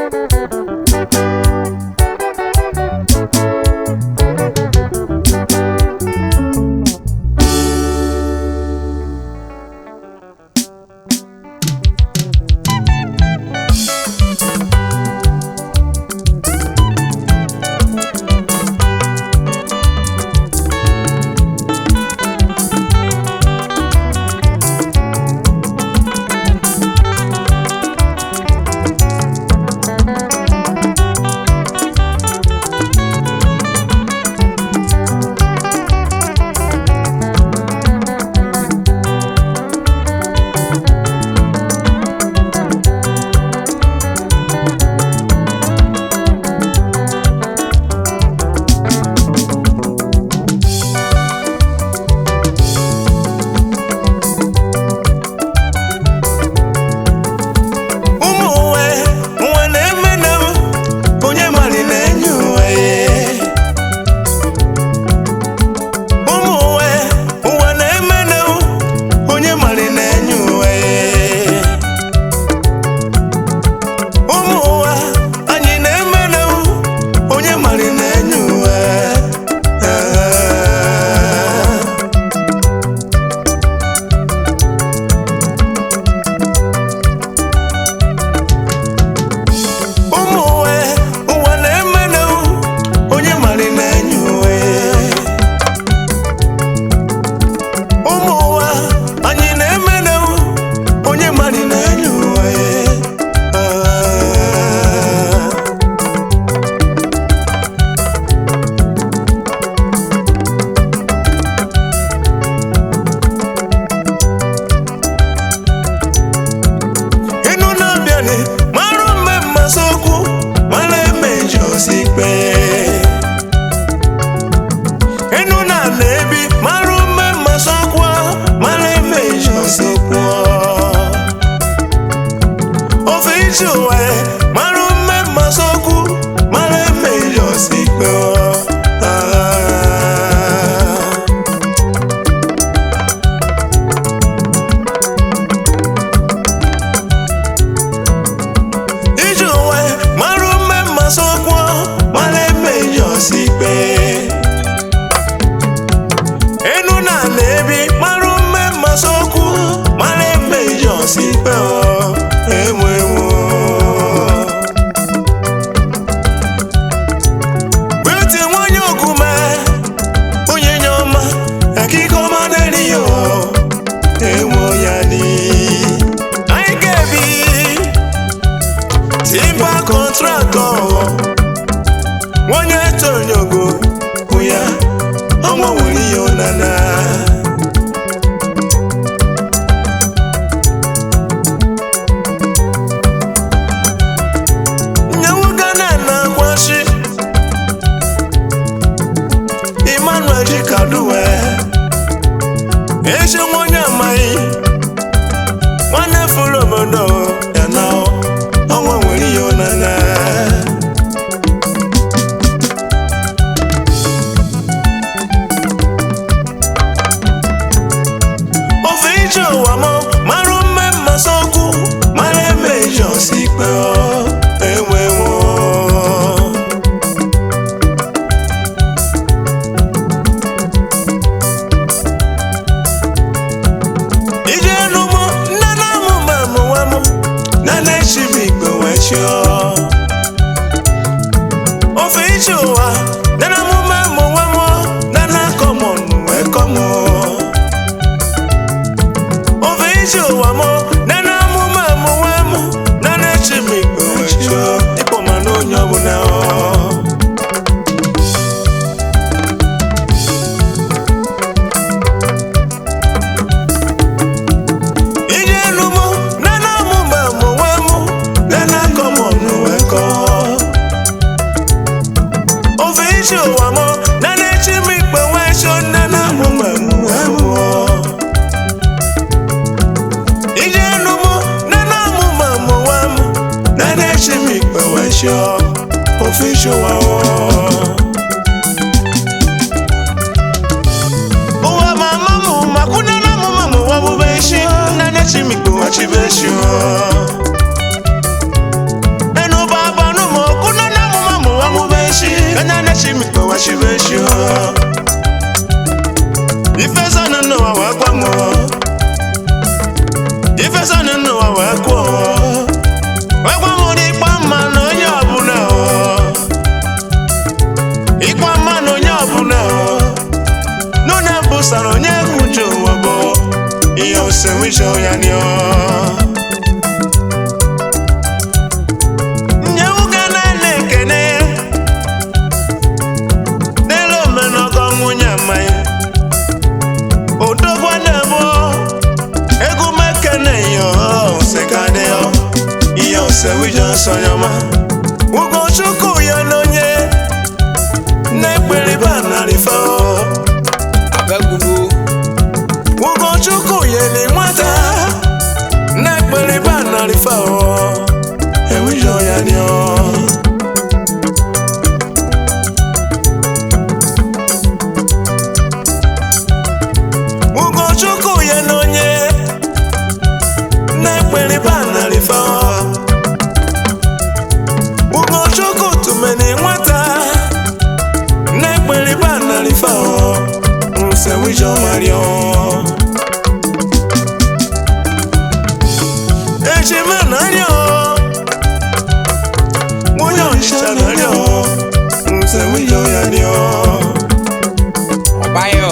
ụmụ uwe uwe na-eme na m onye mali na-enye uwe ụmụ uwe uwe na-eme na m onye mali na-enye uwe ụmụ uwe anyị na-eme na m onye mali na-enye uwe ụmụ uwe ụwa na-eme na onye mali na-enye uwe ụmụ ụwa anyị na-eme na onye mali na-enye uwe ịnụ na-abịanị marụ mme mmasị okwu mara eme ji osi ikpe ịnụ na na-ebi marụ mme mmasị okwu mara eme ji osi okwu ofe iji ụwa marụ mme mmasị okwu mara eme ji osi ikpe iji uwe marụ mme mmasị okwu mara eme ji osi ikpe enu na na-ebi marụ mme mmasị okwu mara eme ji osi ikpe enwe Beauty nwanyị ogume onye nye ọma akịka ọma na-eri ya enwe ya ni anyị ga-ebi Timba kọntraktọ onye tonyogo bụ ya ọnwa nwere ihe ụnana nyewoga na na-akwashi Emmanuel Jikaduwe ezi nwonye amaghị nwanne fụrụ obodo ya na ọnwa nwere ihe ụnana ofe ije ụwa m marụ mme mmasị okwu mara eme ije ọsọ ikpe enwewo ije n'ụmụ nne na amụ ma amụwa m na na-echi m ikpe wee chịọ ofe ije ụwa nne na amụ ma amụwa m na na-akọ m ọnụ wee kọ m ofe ije ụwa m na na amụ ma amụwa m na na-echi m ikpe wee chịọ ịkpọ ma na onye ọbụla ọ ije n'ugbo nana mụ ma mụ nwe mụ nana kọ m ọnụ wee kọọ ofe isi ụwa mụ nana echi m ikpe wee chọ nana mụ ma mụ wee mụọ ije n'ugbo nana mụ ma mụ nwe mụ nana echi m ikpe wee chọ ofe isi ụwa ọ ụwa mama mụ makwunana mụ ma mụ wabube isi nane chimikpo wachibe isi enu baba kọwachibechio ifezanụ n'ụwa wee gwanwụ ifezanụ n'ụwa wee kwuo wee gwa m ụdị ịkpa mma na onye ọbụla o. ịkpa mma na onye ọbụla o. nuna busara onye kwuju ụwa bụ ihe osewijo ya nio nyewoke na-ene ekene n'elu omenọgọ nwunye mmanya odogwa na-ebo egwu mekene yo sekadeo ihe osewijo nsonyọma ugochukwu ya n'onye na-ekperiba narịfa abegulu ugochukwu yeli nwata na-ekperiba narịfa ewijo ya nio ugochukwu ya n'onye na-ekperiba narịfa ugochukwu tumeni nwata na-ekperiba narịfa nsewijo mario ejima nario nwunye ọnịcha nario nsewijo ya rio ọbayọ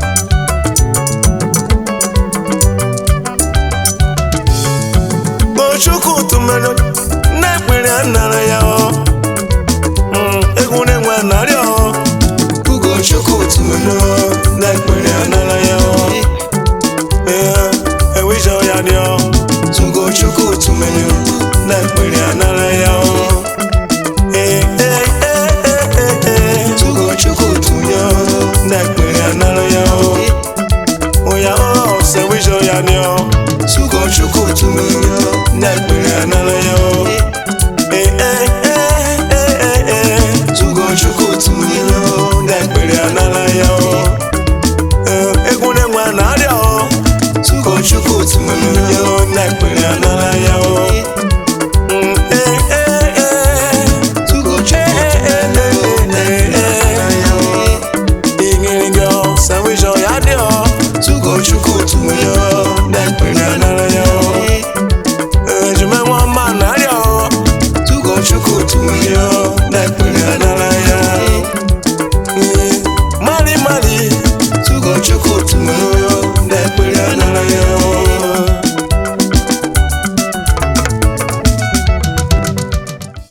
Ochukwu tụmere na-ekpere anara ya ọ Mm, egwu na-enwe narị ọ Ugochukwu tụmere na-ekpere anara ya ọ Ee, ewijọ ya dị ọ Ugochukwu tụmere na-ekpere anara ya ọ Ee, ee, ee, ee, ee, ee. Ugochukwu tụmere na-ekpere anara ya ọ Oya ọ sewijọ ya dị ọ Ugochukwu tụmere na-ekpere anara ya ọ Ee, ee, ee, ee, ee, ee. Ugochukwu tụmere na-ekpere anara ya ọ Ee, egwu na-enwe narịa ọ Ugochukwu tụmere na-ekpere anara ya ọ Mm, ee, ee, ee. Ee, ee, ee, ee, ee. Igirigi ọ, sandwich ọ, ya dị ọ. Ugochukwu tụmere na-ekpere anara ya ọ Ejime nwa mma narịa ọ Ugochukwu tụmere